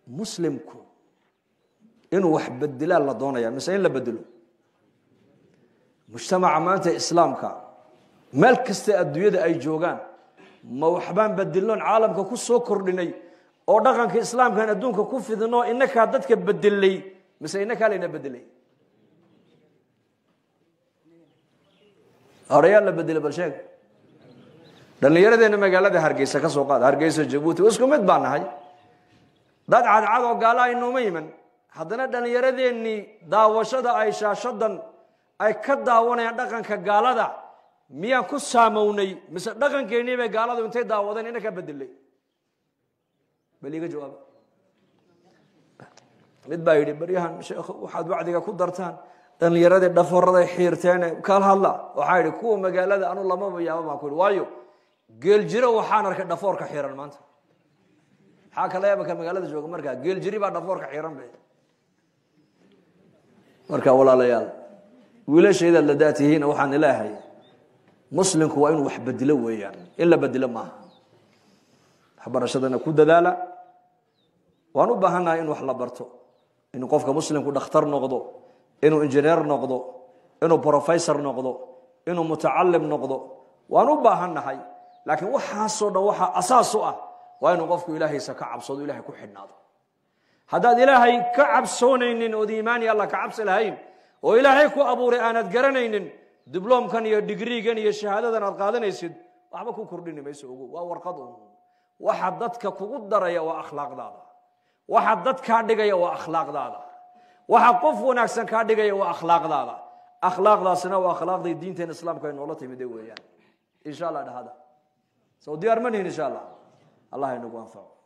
muslimku inuu wax bedelaa la doonaya mise in la bedelo mujtamaca maanta islaamka meel kasta adduunyada ay joogaan ma waxbaan bedelnoon caalamka ku soo kordhinay oo dhaqanka islaamkaan adduunka ku fidno inakaa dadka bedelay mise inakaa layna bedelay horeyaa la bedelay bal sheeg dhallinyaradeena magaalada hargeysa ka soo qaada hargeysa jabuuti isku mid baa nahay dad cadcad oo gaala aynooma iman haddana dhallinyaradeenii daawashada ay shaashadan ay ka daawanayaan dhaqanka gaalada miyaan ku saamownay mise dhaqankeennii bay gaaladu intay daawadeen ina ka bedelay bal iga jawaaba mid baa yidhi baryahan sheekh waxaad wacdiga ku dartaan dhallinyaradii dhaforaday xiirteene kala hadla waxaa yidhi kuwa magaalada anu lamaba yaaba baan ku yidhi waayo geeljiro waxaan arkay dhafoorka xiiran maanta maxaa kala yaaba ka magaalada jooga markaa geeljiri baa dhafoorka xiiran be marka walaalayaal wiilashaydaad la daatihiina waxaan ilaahay muslimku waa inuu wax bedelo weeyaan in la bedelo maaha waxbarashadana ku dadaala waan u baahannahay in wax la barto inuu qofka muslimku dhakhtar noqdo inuu injineer noqdo inuu professor noqdo inuu mutacalim noqdo waan u baahannahay laakiin waxaasoo dhan waxaa asaas u ah waa inuu qofku ilaahaysa ka cabsado ilahay ku xidhnaado haddaad ilaahay ka cabsoonaynin ood iimaani alla ka cabsi lahayn oo ilaahay ku abuuray aanad garanaynin dibloomkan iyo digriigan iyo shahaadadan aad qaadanaysid waxba ku kordhini mayso ogo waa warqad un waxa dadka kugu daraya waa akhlaaqdaada waxa dad kaa dhigaya waa akhlaaqdaada waxa qof wanaagsan kaa dhigaya waa akhlaaqdaada akhlaaqdaasina waa akhlaaqdii diinteena islaamka ay noola timide weeyaan insha allah dhahada soo diyaar ma nihin insha allah allah inagu anfaco